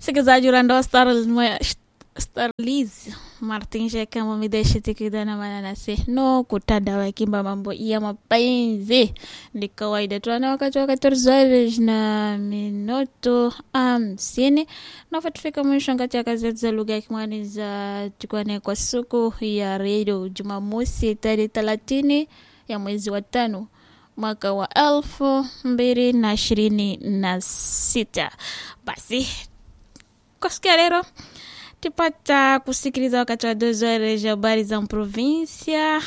msikilizaji urandoa starliz martin kama mideshe tikidana mananase no kutada kimba mambo ya mapenzi ni kawaida tuana wakati wa 14 na minuto hamsini nafa tufika mwisho ngati ya gazeti za lugha ya kimwani za tukwane kwa siku ya redio jumamosi tarehe thelathini ya mwezi wa tano mwaka wa elfu mbili na ishirini na sita basi kwa siku ya leo tipata kusikiliza wakati wa deux heures habari za provinsia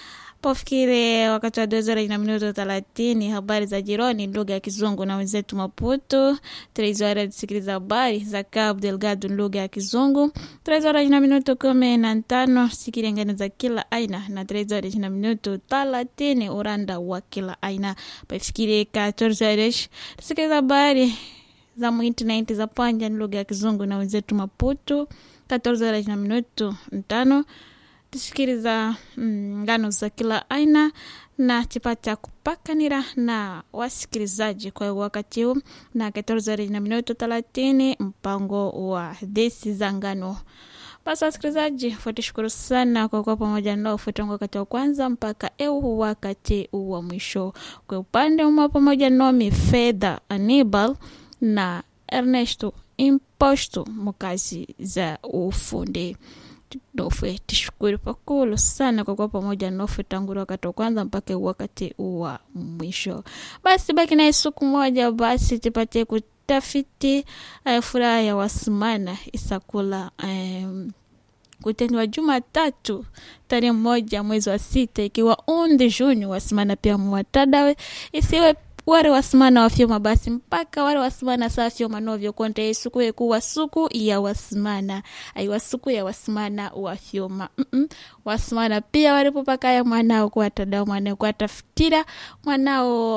pofikire wakati wa deux heures na minuto thelathini habari za jironi lugha ya kizungu na wenzetu maputo tres horas kusikiliza habari za cabo delgado lugha ya kizungu tres horas na minuto kumi na tano sikilengani za kila aina na tres horas na minuto thelathini uranda wa kila aina pafikire 14 horas tusikiliza habari za muintaneti za panja ni lugha ya kizungu na wenzetu maputo 14 horas na minuto tano tusikiliza ngano mm, za kila aina na tipata kupakanira na wasikilizaji kwa wakati huu na 14 horas na minuto 30 mpango wa desi za ngano basi wasikilizaji fuatishukuru sana kwa kuwa pamoja nao futangu wakati wa kwanza mpaka eu wakati wa mwisho kwa upande uma pamoja nomi fedha anibal na ernesto imposto mukazi za ufundi nofe tishukuru pakulu sana kwa kuwa pamoja nofe tangu wakati wa kwanza mpaka wakati wa mwisho basi baki naye siku moja basi tupate kutafiti uh, furaha ya wasimana isakula um, kutendwa Jumatatu tarehe moja mwezi wa sita ikiwa undi Juni wasimana pia mwatadawe isiwe wale wasimana wafyoma basi mpaka wale wasimana saa fyoma novyo konta yesuku yekuwa suku ya wasimana aiwa suku ya wasimana wafyoma mm -mm. wasimana pia walipo pakaya mwanao kuwatada mwanao kuwatafutira mwanao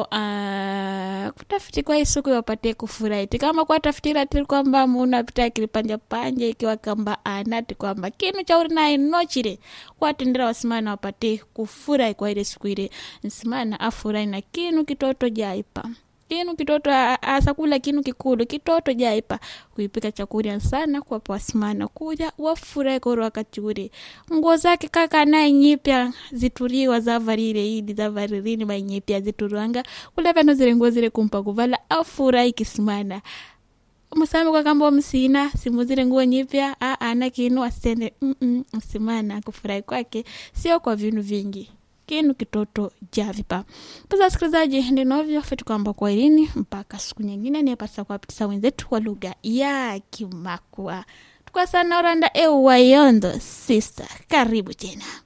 uh, kutafuti kwa isuku wapate kufurahi kama kuwatafutira tili kwamba munapita kilipanja panja ikiwa kamba anati kwamba kinu chauri naye nochire kuwatendera wasimana wapate kufurahi kwa ile siku ile nsimana afurahi na kinu kitoto jaipa kinu kitoto asakula kinu kikulu kitoto jaipa kuipika chakurya sana kuwapa wasimana kuja wafurahi koro wakati ule nguo zake kaka naye nyipya zituriwa zavarire idi zavaririni mainyipya zituriwanga kula vyano zile nguo zile kumpa kuvala afurahi kisimana musame kwa kamba msina simu zile nguo nyipya ana kinu asende mm -mm, msimana kufurahi kwake sio kwa vinu vingi kinu kitoto javipa pasa wasikilizaji ndinovyo fetu kwamba kwa ilini mpaka siku nyingine niyepatisa kuwapitisa wenzetu kwa lugha ya kimakwa tukwa sana oranda eu wayondo sister karibu tena